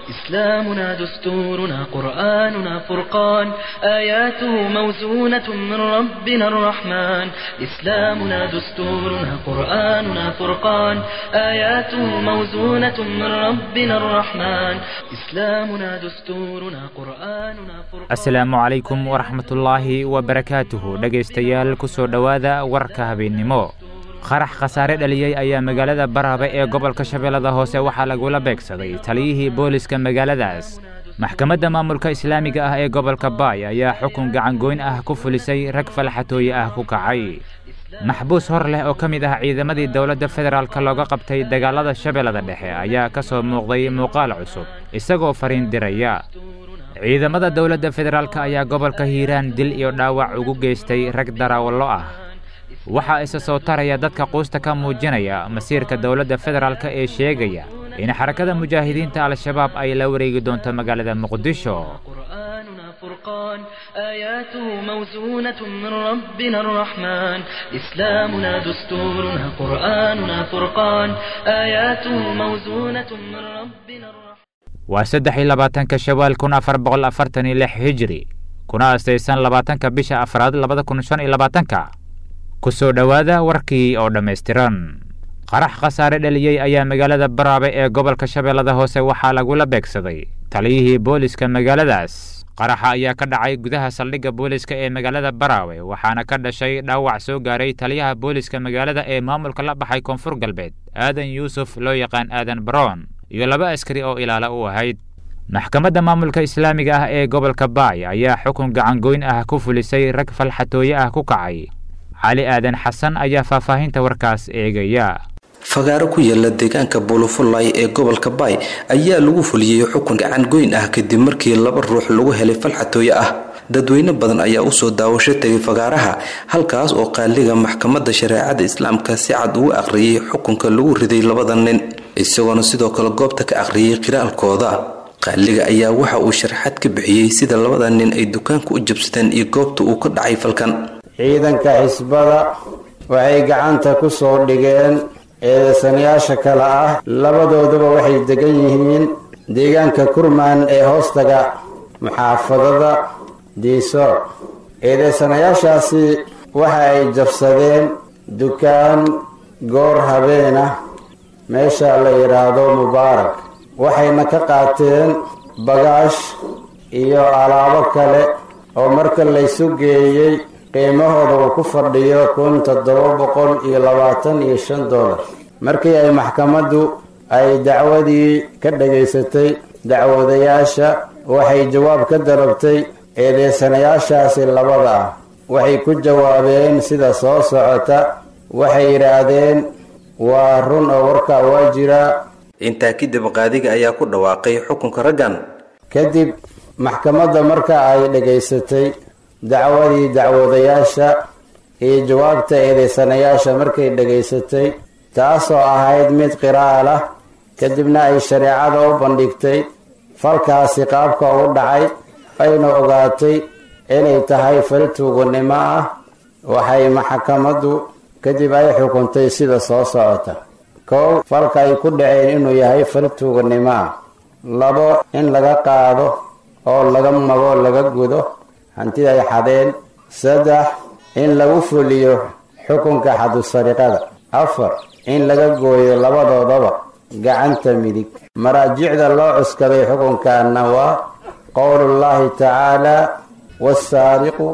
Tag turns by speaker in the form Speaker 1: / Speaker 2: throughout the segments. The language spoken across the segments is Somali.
Speaker 1: إسلامنا دستورنا قرآننا فرقان آياته موزونة من ربنا الرحمن إسلامنا دستورنا قرآننا فرقان آياته موزونة من ربنا الرحمن إسلامنا دستورنا قرآننا فرقان
Speaker 2: asalaamu calaykum waraxmatullaahi wabarakaatuhu dhegaystayaal ku soo dhowaada warka habeennimo qarax khasaare dhaliyey ayaa magaalada baraabe ee gobolka shabeellada hoose waxaa lagula beegsaday taliyihii booliska magaaladaas maxkamadda maamulka islaamiga ah ee gobolka baay ayaa xukun gacangoyn ah ku fulisay rag falxatooye ah ku kacay maxbuus hor leh oo ka mid ah ciidamadii dowladda federaalk looga qabtay dagaalada shabeellada dhexe ayaa ka soo muuqday muuqaal cusub isagoo fariin diraya ciidamada dowladda federaalk ayaa gobolka hiiraan dil iyo dhaawac ugu geystay rag daraawallo ah waxaa isa soo taraya dadka quusta ka muujinaya masiirka dowladda federaalk ee sheegaya in xarakada mujaahidiinta al-shabaab ay la wareegi doonto magaalada muqdisho
Speaker 1: قرآننا فرقان آياته موزونة من ربنا الرحمن إسلامنا دستورنا قرآننا فرقان آياته موزونة من ربنا الرحمن
Speaker 2: waa saddex iyo labaatanka shawaal kun afar boqol afartan iyo lix hijri kuna astaysan labaatanka bisha afraad labada kun shan iyo labaatanka ku soo dhowaada warkii oo dhammaystiran qarax khasaare dhaliyey ayaa magaalada baraabe ee gobolka shabeellada hoose waxaa lagula beegsaday taliyihii booliska magaaladaas qaraxa ayaa ka dhacay gudaha saldhigga booliska ee magaalada baraawe waxaana ka dhashay dhaawac soo gaaray taliyaha booliska magaalada ee maamulka la baxay koonfur galbeed aadan yuusuf loo yaqaan aadan baroon iyo laba askari oo ilaala u ahayd maxkamadda maamulka islaamiga ah ee gobolka baay ayaa xukun gacangoyn ah ku fulisay rag falxatooye ah ku kacay cali aadan xasan ayaa faahfaahinta warkaas eegaya
Speaker 3: fagaaro ku yaala deegaanka buulufulay ee gobolka baay ayaa lagu fuliyey xukun gacan goyn ah kadib markii laba ruux lagu helay falxatooye ah dadweyne badan ayaa usoo daawasho tegay fagaaraha halkaas oo qaaliga maxkamadda shareecada islaamka si cad ugu aqriyay xukunka lagu riday labada nin isagoona sidoo kale goobta ka aqriyay qiraalkooda qaaliga ayaa waxa uu sharaxaad ka bixiyey sida labada nin ay dukaanka u jabsadeen iyo goobta uu ka dhacay falkan
Speaker 4: ciidanka xisbada waxay gacanta ku soo dhigeen eedeysanayaasha kale ah labadooduba waxay degan yihiin deegaanka kurmaan ee hoostaga muxaafadada diisoor eedeysanayaashaasi waxa ay jabsadeen dukaan goor habeen ah meesha la yidhaahdo mubaarak waxayna ka qaateen bagaash iyo alaabo kale oo marka laysu geeyey qiimahooda uu ku fadhiyo kun toddoba boqol iyo labaatan iyo shan dollar markii ay maxkamaddu ay dacwadii ka dhagaysatay dacwadayaasha waxay jawaab ka dalabtay eedeysanayaashaasi labada ah waxay ku jawaabeen sida soo socota waxay yidhaahdeen waa run oo warkaa waa jiraa
Speaker 3: intaa kadib qaadiga ayaa ku dhawaaqay xukunka raggan
Speaker 4: kadib maxkamadda marka ay dhagaysatay dacwadii dacwadayaasha iyo jawaabta eedeysanayaasha markay dhagaysatay taasoo ahayd mid qiraal ah kadibna ay shareecada u bandhigtay falkaasi qaabka u dhacay ayna ogaatay inay tahay fal tuuganimo ah waxay maxkamaddu kadib ay xukuntay sida soo socota kow falka ay ku dhaceen inuu yahay fal tuuganimo ah labo in laga qaado oo laga mago laga gudo hantida ay xadeen saddex in lagu fuliyo xukunka xadusariqada afar in laga gooyo labadoodaba gacanta midig maraajicda loo cuskaday xukunkaana waa qowlullaahi tacaala wasaariqu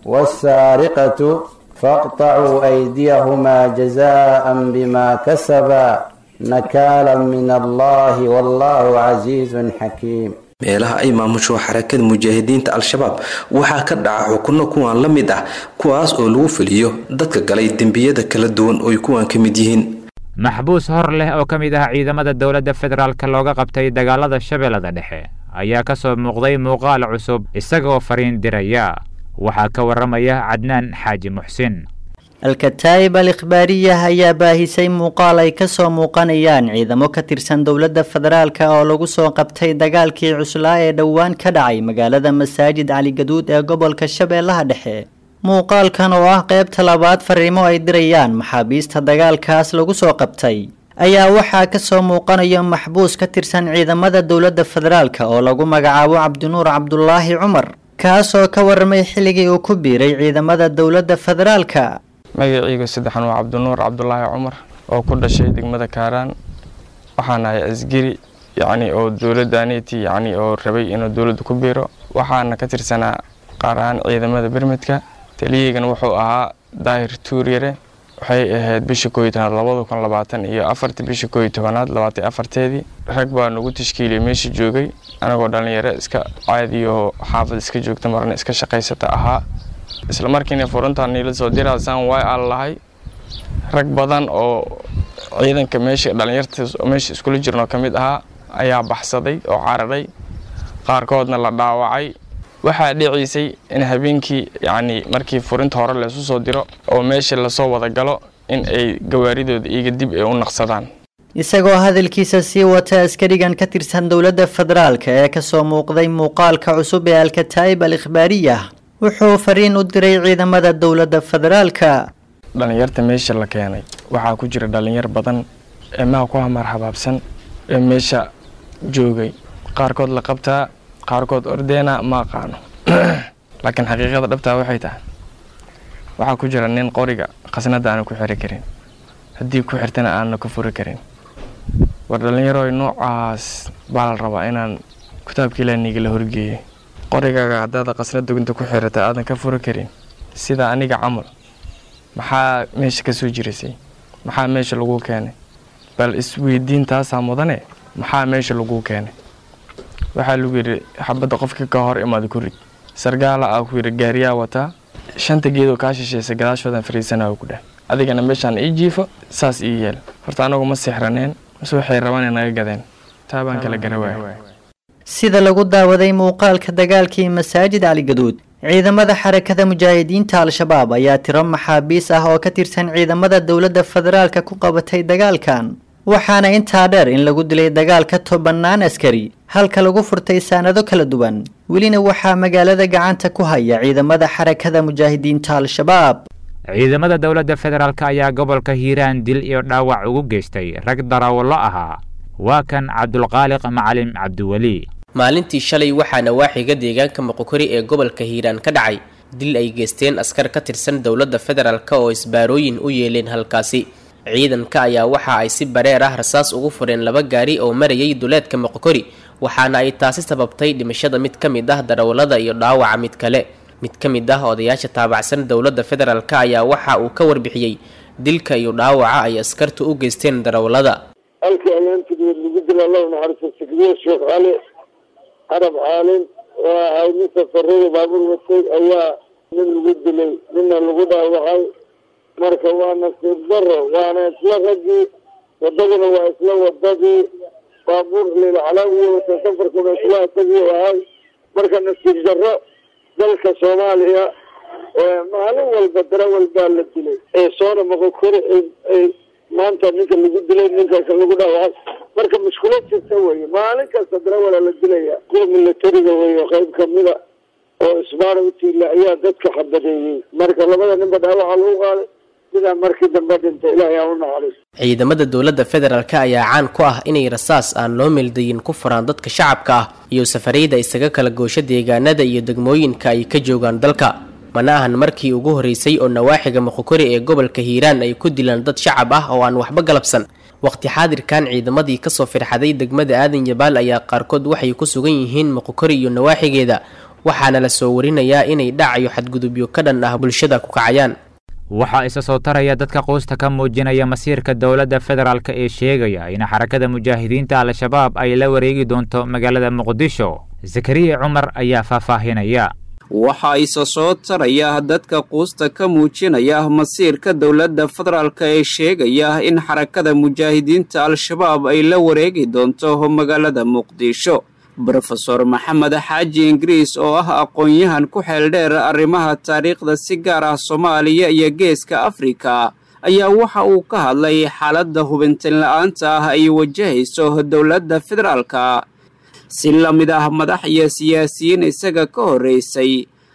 Speaker 4: wasaariqatu faqtacuu aydiyahumaa jazaan bima kasabaa nakaalan min allahi wallahu casiizun xakiim
Speaker 3: meelaha ay maamusho xarakada mujaahidiinta al-shabaab waxaa ka dhaca xukunno kuwan la mid ah kuwaas oo lagu fuliyo dadka galay dembiyada kala duwan ooy kuwan ka mid yihiin
Speaker 2: maxbuus hor leh oo ka mid ah ciidamada dowladda federaalk looga qabtay dagaalada shabeellada dhexe ayaa ka soo muuqday muuqaal cusub isagoo fariin diraya waxaa ka warramaya cadnaan xaaji muxsin
Speaker 5: al-kataa'ib al ikhbaariyah ayaa baahisay muuqaal ay ka soo muuqanayaan ciidamo ka tirsan dowladda federaalka oo lagu soo qabtay dagaalkii cuslaa ee dhowaan ka dhacay magaalada masaajid caligaduud ee gobolka shabeellaha dhexe muuqaalkan oo ah qaybta labaad fariimo ay dirayaan maxaabiista dagaalkaas lagu soo qabtay ayaa waxaa kasoo muuqanaya maxbuus ka tirsan ciidamada dowladda federaalk oo lagu magacaabo cabdinuur cabdulaahi cumar kaasoo ka waramay xilligii uu ku biiray ciidamada dowladda federaalka
Speaker 6: magaciyga saddexan waa cabdinuur cabdulaahi cumar oo ku dhashay degmada kaaraan waxaan ahay asgari yacni oo dowladdaaniti yacni oo rabay inuu dowladda ku biiro waxaana ka tirsanaa qaar ahaan ciidamada bermedka taliyaygana wuxuu ahaa daahir tuuryare waxay ahayd bisha kooiyo tobanaad labada kun labaatan iyo afartii bisha kooiyo tobanaad labaatan afarteedii rag baa nagu tashkiiliyay meesha joogay anagoo dhallinyaro iska caadiyo xaafad iska joogta marna iska shaqaysata ahaa isla markiina furuntaan niila soo diraasaan way aan lahay rag badan oo ciidanka meesha dhallinyarta meesha iskula jirnoo ka mid ahaa ayaa baxsaday oo cararay qaarkoodna la dhaawacay waxaa dhiciisay in habeenkii yacni markii furinta hore laysu soo diro oo meesha lasoo wada galo in ay gawaaridooda iyaga dib ay u naqsadaan
Speaker 5: isagoo hadalkiisa sii wata askarigan ka tirsan dowladda federaalka ee kasoo muuqday muuqaalka cusub ee alkataa'ib al ikhbaariya wuxuu fariin u diray ciidamada dowladda federaalka
Speaker 6: dhallinyarta meesha la keenay waxaa ku jira dhallinyar badan ee maha ku hamar habaabsan ee meesha joogay qaarkood la qabtaa qaarkood ordeena ma aqaano laakiin xaqiiqada dhabtaa waxay tahay waxaa ku jira nin qoriga khasnada aana ku xiri karin haddii ku xirtana aana ka furi karin war dhallinyarooy noocaas baa la rabaa inaan kitaabka ilaaniga la horgeeyay qorigaaga haddaada khasnada gunta ku xirata aadan ka furi karin sida aniga camal maxaa meesha ka soo jirisay maxaa meesha laguu keenay bal isweydiin taasaa mudane maxaa meesha laguu keenay waxaa lagu yidhi xabadda qofka ka hor imaada ku rid sargaala aa ku yidhi gaariyaa wataa shanta geedoo kaa shisheysay gadaashoodan fariisanaa ku dheh adigana meeshaan ii jiifo saas ii yeel horta anagu ma sixraneen mase waxay rabaan naga gadeen taa baan kala garawaaya
Speaker 5: sida lagu daawaday muuqaalka dagaalkii masaajid cali gaduud ciidamada xarakada mujaahidiinta al-shabaab ayaa tiro maxaabiis ah oo ka tirsan ciidamada dowladda federaalka ku qabatay dagaalkan waxaana intaa dheer in lagu dilay dagaal ka tobannaan askari halka lagu furtay saanado kala duwan welina waxaa magaalada gacanta ku haya ciidamada xarakada mujaahidiinta al-shabaab
Speaker 2: ciidamada dowladda federaalk ayaa gobolka hiiraan dil iyo dhaawac ugu geystay rag darawallo ahaa waa kan cabdulqaaliq macalim cabdiweli
Speaker 7: maalintii shalay waxaa nawaaxiga deegaanka moqokori ee gobolka hiiraan ka dhacay dil ay geysteen askar ka tirsan dowladda federaalk oo isbaarooyin u yeeleen halkaasi ciidanka ayaa waxa ay si bareer ah rasaas ugu fureen laba gaari oo marayay duleedka moqokori waxaana ay taasi sababtay dhimashada mid ka mid ah darawallada iyo dhaawaca mid kale mid ka mid ah odayaasha taabacsan dowladda federaalk ayaa waxa uu ka warbixiyey dilka iyo dhaawaca ay askartu u geysteen darawallada
Speaker 8: halkii ayaantigeed lagu dila allahu naxariisto sikriye sheekh cali carab caalin waa ahay nin safarada baabuur watay ayaa nin lagu dilay ninna lagu dhaawacay marka waa nasiib daro waana isla raggii wadaduna waa isla wadadii baabuur lilcalaa iyo wata safarkuna isla isagii ahay marka nasiib daro dalka soomaaliya maalin walba darawal baa la dilay ee soona moqokori maanta ninka lagu dilay ninka lagu dhaawacay marka mushkilad jirta weye maalin kasta darawala la dilaya kuwa milatariga weyo qayb kamida oo isbaara utiila ayaa dadka xabadeeyey marka labada ninba dhaawaca lagu qaaday sidaa markii dambe dhintay ilaahay aa u naxariis
Speaker 7: ciidamada dowladda federaalk ayaa caan ku ah inay rasaas aan loo meeldayin ku furaan dadka shacabka ah iyo safarayda isaga kala goosho deegaanada iyo degmooyinka ay ka joogaan dalka mana ahan markii ugu horreysay oo nawaaxiga moqokori ee gobolka hiiraan ay ku dilaan dad shacab ah oo aan waxba galabsan waqti xaadirkan ciidamadii kasoo firxaday degmada aadan yabaal ayaa qaarkood waxay ku sugan yihiin moqokori iyo nawaaxigeeda waxaana la soo warinayaa inay dhacayo xadgudubyo ka dhan ah bulshada ku kacayaan
Speaker 2: waxaa isa soo taraya dadka quusta ka muujinaya masiirka dowladda federaalk ee sheegaya in xarakada mujaahidiinta al-shabaab ay la wareegi doonto magaalada muqdisho zakariya cumar ayaa faahfaahinaya
Speaker 9: waxaa isa soo taraya dadka quusta ka muujinaya masiirka dowladda federaalk ee sheegaya in xarakada mujaahidiinta al-shabaab ay la wareegi doonto magaalada muqdisho brofeor maxamed xaaji ingiriis oo ah aqoon-yahan ku xeeldheer arrimaha taariikhda si gaar ah soomaaliya iyo geeska afrika ayaa waxa uu ka hadlay xaaladda hubintin la-aanta ah ay wajahayso dowladda federaalka si la mid ah madax iyo siyaasiyiin isaga ka horreysay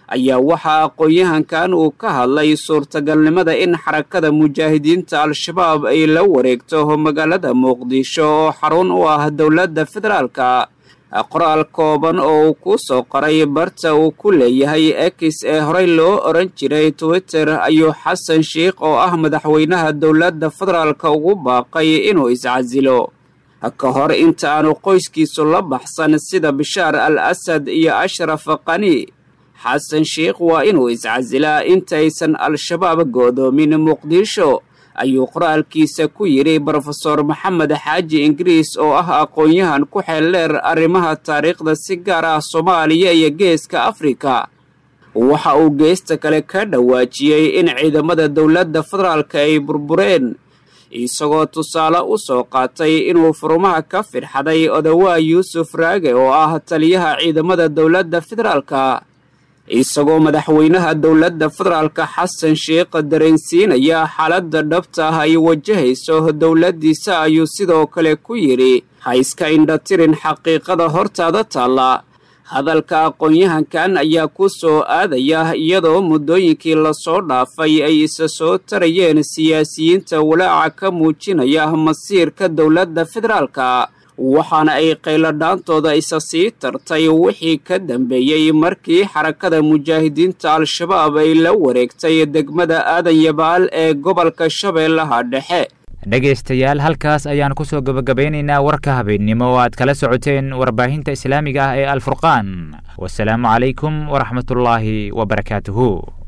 Speaker 9: ayaa waxaa aqoon-yahankan uu ka hadlay suurtagalnimada in xarakada mujaahidiinta al-shabaab ay la wareegto magaalada muqdisho oo xarun u ah dowladda federaalka qoraal kooban oo uu ku soo qoray barta uu ku leeyahay ex ee horey loo oran jiray twitter ayuu xasan sheikh oo ah madaxweynaha dowladda federaalka ugu baaqay inuu iscasilo ka hor inta aanu qoyskiisu la baxsan sida bishaar al asad iyo ashraf qani xasan sheikh waa inuu iscasilaa intaysan al-shabaab go'doomin muqdisho ayuu qoraalkiisa ku yidhi brofeor maxamed xaaji ingiriis oo ah aqoon-yahan ku xeeldheer arrimaha taariikhda si gaar ah soomaaliya iyo geeska afrika waxa uu geesta kale ka dhawaajiyey in ciidamada dowladda federaalka ay burbureen isagoo tusaale u soo qaatay inuu furmaha ka fidxaday odawaa yuusuf raage oo ah taliyaha ciidamada dowladda federaalka isagoo madaxweynaha dowladda federaalka xasan sheikh dareensiinaya xaaladda dhabta ah ay wajahayso dowladdiisa ayuu sidoo kale ku yidhi ha iska indhatirin xaqiiqada hortaada taalla hadalka aqoon-yahankan ayaa ku soo aadaya iyadoo muddooyinkii lasoo dhaafay ay isa soo tarayeen siyaasiyiinta walaaca ka muujinaya masiirka dowladda federaalka waxaana ay qayladhaantooda isa sii tartay wixii ka dambeeyey markii xarakada mujaahidiinta al-shabaab ay la wareegtay degmada aadan yabaal ee gobolka shabeellaha dhexe
Speaker 2: dhegaystayaal halkaas ayaan ku soo gebagabaynaynaa warka habeennimo oo aad kala socoteen warbaahinta islaamiga ah ee alfurqaan wasalaamu calaykum waraxmatullaahi wabarakaatuhu